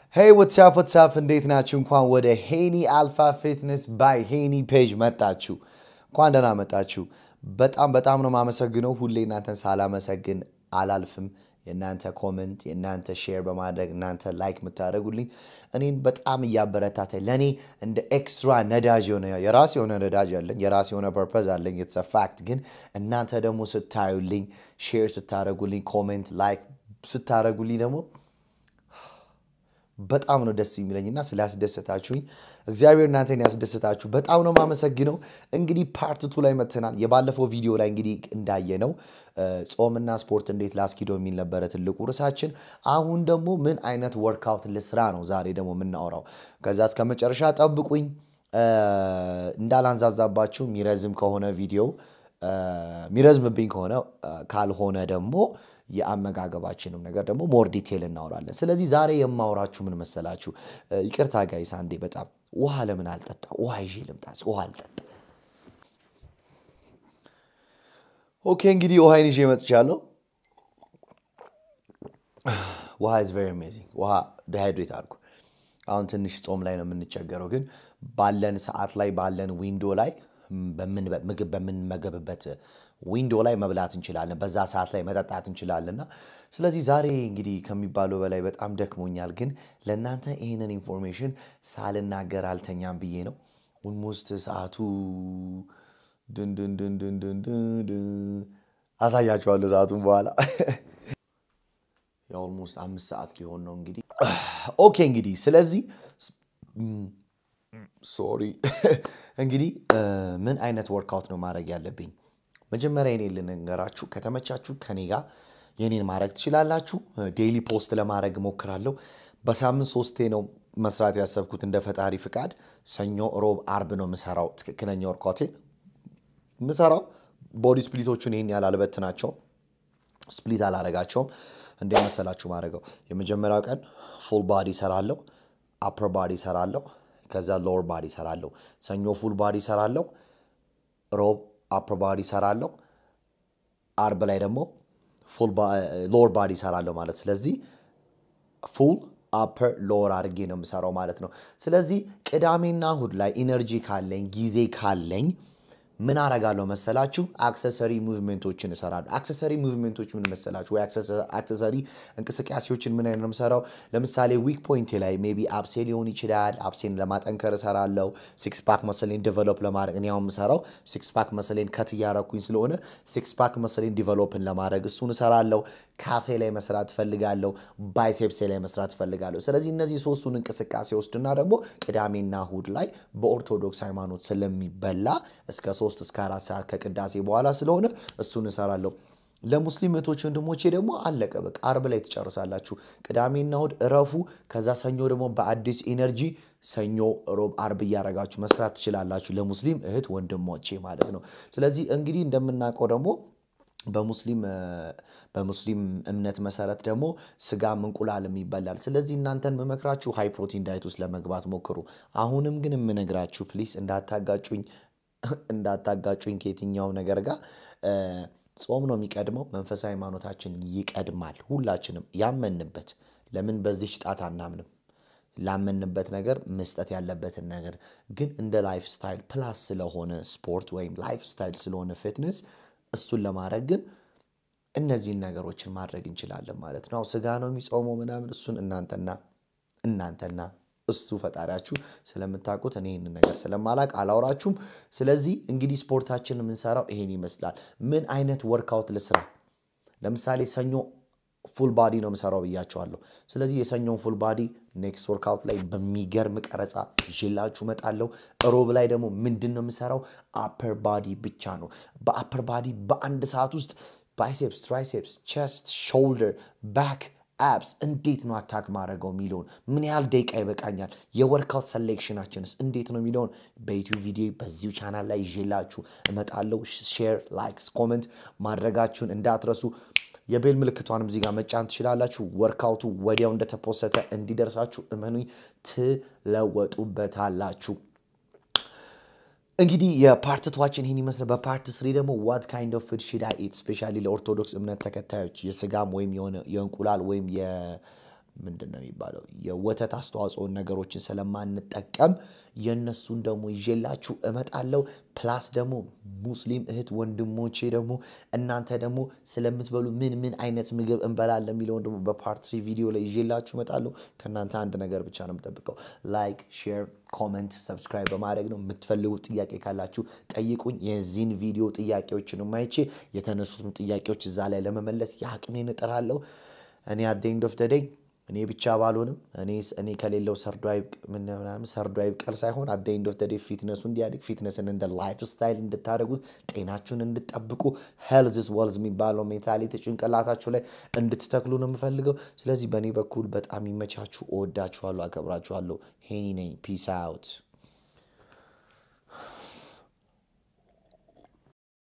ሄይ ወትሳፕ ወትሳፕ እንዴት ናችሁ? እንኳን ወደ ሄኒ አልፋ ፊትነስ ባይ ሄኒ ፔጅ መጣችሁ። እንኳን ደህና መጣችሁ። በጣም በጣም ነው የማመሰግነው። ሁሌ እናንተን ሳላመሰግን አላልፍም። የእናንተ ኮመንት፣ የእናንተ ሼር በማድረግ እናንተ ላይክ የምታደርጉልኝ እኔን በጣም እያበረታታኝ ለእኔ እንደ ኤክስትራ ነዳጅ የሆነ የራሴ የሆነ ነዳጅ አለኝ፣ የራሴ የሆነ ፐርፐዝ አለኝ። የተሰ ፋክት ግን እናንተ ደግሞ ስታዩልኝ፣ ሼር ስታደርጉልኝ፣ ኮሜንት ላይክ ስታደርጉልኝ ደግሞ በጣም ነው ደስ የሚለኝና ስላስደሰታችሁኝ እግዚአብሔር እናንተን ያስደሰታችሁ በጣም ነው የማመሰግነው። እንግዲህ ፓርት ቱ ላይ መጥተናል። የባለፈው ቪዲዮ ላይ እንግዲህ እንዳየነው ጾምና ስፖርት እንዴት ላስኪዶ የሚል ነበረ ትልቁ ርዕሳችን። አሁን ደግሞ ምን አይነት ወርክአውት ልስራ ነው ዛሬ ደግሞ የምናወራው። ከዛ እስከ መጨረሻ ጠብቁኝ። እንዳላንዛዛባችሁ የሚረዝም ከሆነ ቪዲዮ የሚረዝምብኝ ከሆነ ካልሆነ ደግሞ የአመጋገባችንም ነገር ደግሞ ሞር ዲቴል እናወራለን። ስለዚህ ዛሬ የማወራችሁ ምን መሰላችሁ? ይቅርታ ጋይስ አንዴ በጣም ውሃ ለምን አልጠጣ? ውሃ ይዤ ልምጣ። ውሃ አልጠጣ። ኦኬ እንግዲህ ውሃይን ይዤ መጥቻለሁ። ውሃ ኢዝ ቬሪ አሜዚንግ። ውሃ ዲሃይድሬት አድርጉ። አሁን ትንሽ ጾም ላይ ነው የምንቸገረው፣ ግን ባለን ሰዓት ላይ ባለን ዊንዶ ላይ ምግብ በምንመገብበት ዊንዶ ላይ መብላት እንችላለን። በዛ ሰዓት ላይ መጠጣት እንችላለንና ስለዚህ ዛሬ እንግዲህ ከሚባለው በላይ በጣም ደክሞኛል፣ ግን ለእናንተ ይህንን ኢንፎርሜሽን ሳልናገር አልተኛም ብዬ ነው። ኦልሞስት ሰዓቱ ድንድንድንድንድንድን አሳያችኋለሁ ሰዓቱን በኋላ የኦልሞስት አምስት ሰዓት ሊሆን ነው እንግዲህ። ኦኬ እንግዲህ ስለዚህ ሶሪ እንግዲህ ምን አይነት ወርክአውት ነው ማድረግ ያለብኝ? መጀመሪያ የኔን ልንገራችሁ። ከተመቻችሁ ከኔ ጋር የኔን ማድረግ ትችላላችሁ። ዴይሊ ፖስት ለማድረግ እሞክራለሁ። በሳምንት ሶስቴ ነው መስራት ያሰብኩት እንደ ፈጣሪ ፍቃድ። ሰኞ፣ ሮብ፣ አርብ ነው የምሰራው። ትክክለኛ ወርክአውቴን የምሰራው ቦዲ ስፕሊቶቹን ይህን ያህል አልበትናቸውም፣ ስፕሊት አላረጋቸውም። እንደ መሰላችሁ ማድረገው የመጀመሪያው ቀን ፉል ባዲ ሰራለሁ፣ አፐር ባዲ ሰራለሁ ከዛ ሎወር ባዲ ሰራለሁ። ሰኞ ፉል ባዲ ሰራለሁ። ሮብ አፐር ባዲ ሰራለሁ። አርብ ላይ ደግሞ ሎወር ባዲ ሰራለሁ ማለት ስለዚህ ፉል አፐር ሎወር አድርጌ ነው የምሰራው ማለት ነው። ስለዚህ ቅዳሜና እሁድ ላይ ኢነርጂ ካለኝ ጊዜ ካለኝ ምን አረጋለሁ መሰላችሁ? አክሰሰሪ ሙቭሜንቶችን እሰራለሁ። አክሰሰሪ ሙቭሜንቶች ምን መሰላችሁ? ወይ አክሰሰሪ እንቅስቃሴዎችን ምን አይነት ነው የምሰራው? ለምሳሌ ዊክ ፖይንቴ ላይ ሜይ ቢ አብሴ ሊሆን ይችላል። አብሴን ለማጠንከር እሰራለሁ። ሲክስ ፓክ መሰሌን ዲቨሎፕ ለማድረግ እኔ አሁን የምሰራው ሲክስ ፓክ መሰሌን ከት እያረኩኝ ስለሆነ ሲክስ ፓክ መሰሌን ዲቨሎፕን ለማድረግ እሱን እሰራለሁ። ካፌ ላይ መስራት እፈልጋለሁ። ባይሴፕሴ ላይ መስራት እፈልጋለሁ። ስለዚህ እነዚህ ሶስቱን እንቅስቃሴ ወስድና ደግሞ ቅዳሜና እሁድ ላይ በኦርቶዶክስ ሃይማኖት ስለሚበላ እስከ ሶስት እስከ አራት ሰዓት ከቅዳሴ በኋላ ስለሆነ እሱን እሰራለሁ። ለሙስሊም እህቶች ወንድሞቼ ደግሞ አለቀ በቃ አርብ ላይ ትጨርሳላችሁ። ቅዳሜና እሁድ እረፉ። ከዛ ሰኞ ደግሞ በአዲስ ኢነርጂ ሰኞ፣ ሮብ፣ አርብ እያረጋችሁ መስራት ትችላላችሁ። ለሙስሊም እህት ወንድሞቼ ማለት ነው። ስለዚህ እንግዲህ እንደምናውቀው ደግሞ በሙስሊም በሙስሊም እምነት መሰረት ደግሞ ስጋም እንቁላልም ይበላል። ስለዚህ እናንተን መመክራችሁ ሃይ ፕሮቲን ዳይት ውስጥ ለመግባት ሞክሩ። አሁንም ግን የምነግራችሁ ፕሊስ እንዳታጋጩኝ እንዳታጋጩኝ ከየትኛው ነገር ጋር ጾም ነው የሚቀድመው። መንፈሳዊ ሃይማኖታችን ይቀድማል። ሁላችንም ያመንበት ለምን በዚህ ጣት አናምንም? ላመንበት ነገር መስጠት ያለበትን ነገር ግን እንደ ላይፍ ስታይል ፕላስ ስለሆነ ስፖርት ወይም ላይፍ ስታይል ስለሆነ ፊትነስ እሱን ለማድረግ ግን እነዚህን ነገሮችን ማድረግ እንችላለን ማለት ነው። ስጋ ነው የሚጾመው ምናምን እሱን እናንተና እናንተና እሱ ፈጣሪያችሁ ስለምታውቁት እኔ ይህንን ነገር ስለማላቅ አላውራችሁም። ስለዚህ እንግዲህ ስፖርታችን የምንሰራው ይሄን ይመስላል። ምን አይነት ወርክአውት ልስራ? ለምሳሌ ሰኞ ፉል ባዲ ነው የምሰራው ብያቸዋለሁ። ስለዚህ የሰኞውን ፉል ባዲ ኔክስት ወርክአውት ላይ በሚገርም ቀረጻ ይዤላችሁ እመጣለሁ። ሮብ ላይ ደግሞ ምንድን ነው የምሰራው? አፐር ባዲ ብቻ ነው። በአፐር ባዲ በአንድ ሰዓት ውስጥ ባይሴፕስ፣ ትራይሴፕስ፣ ቸስት፣ ሾልደር፣ ባክ አፕስ እንዴት ነው አታክ ማድረገው የሚለውን ምን ያህል ደቂቃ ይበቃኛል፣ የወርክአውት ሰሌክሽናችንስ እንዴት ነው የሚለውን በዩቲዩብ ቪዲዮ በዚሁ ቻናል ላይ ይዤላችሁ እመጣለሁ። ሼር፣ ላይክስ፣ ኮመንት ማድረጋችሁን እንዳትረሱ። የቤል ምልክቷንም እዚህ ጋር መጫን ትችላላችሁ። ወርክአውቱ ወዲያው እንደተፖሰተ እንዲደርሳችሁ እመኑኝ ትለወጡበታላችሁ። እንግዲህ የፓርት ቷችን ይህን ይመስላል። በፓርት ስሪ ደግሞ ዋት ካይንድ ኦፍ ፉድ ሽድ አይ ኢት ስፔሻሊ ለኦርቶዶክስ እምነት ተከታዮች የስጋም ወይም የሆነ የእንቁላል ወይም ምንድን ነው የሚባለው የወተት አስተዋጽኦን ነገሮችን ስለማንጠቀም የእነሱን ደግሞ ይዤላችሁ እመጣለሁ። ፕላስ ደግሞ ሙስሊም እህት ወንድሞቼ ደግሞ እናንተ ደግሞ ስለምትበሉ ምን ምን አይነት ምግብ እንበላለን የሚለውን ደግሞ በፓርት ትሪ ቪዲዮ ላይ ይዤላችሁ እመጣለሁ። ከእናንተ አንድ ነገር ብቻ ነው የምጠብቀው፣ ላይክ፣ ሼር፣ ኮመንት፣ ሰብስክራይብ በማድረግ ነው። የምትፈልጉት ጥያቄ ካላችሁ ጠይቁኝ። የዚህን ቪዲዮ ጥያቄዎችን አይቼ የተነሱትን ጥያቄዎች እዛ ላይ ለመመለስ የአቅሜን እጥራለሁ። እኔ አደኝ ዶፍ ደደኝ እኔ ብቻ ባልሆንም እኔ ከሌለው ሰርዶ ምናምን ሰርዶ አይብቀል ሳይሆን አደኝ ዶፍ ደደይ ፊትነሱ እንዲያድግ ፊትነስን እንደ ላይፍ ስታይል እንድታደርጉት ጤናችሁን እንድጠብቁ ሄልዝስ ወልዝ የሚባለው ሜንታሊቲ ጭንቅላታችሁ ላይ እንድትተክሉ ነው የምፈልገው። ስለዚህ በእኔ በኩል በጣም ይመቻችሁ። እወዳችኋለሁ፣ አከብራችኋለሁ። ሄኒ ነኝ። ፒስ አውት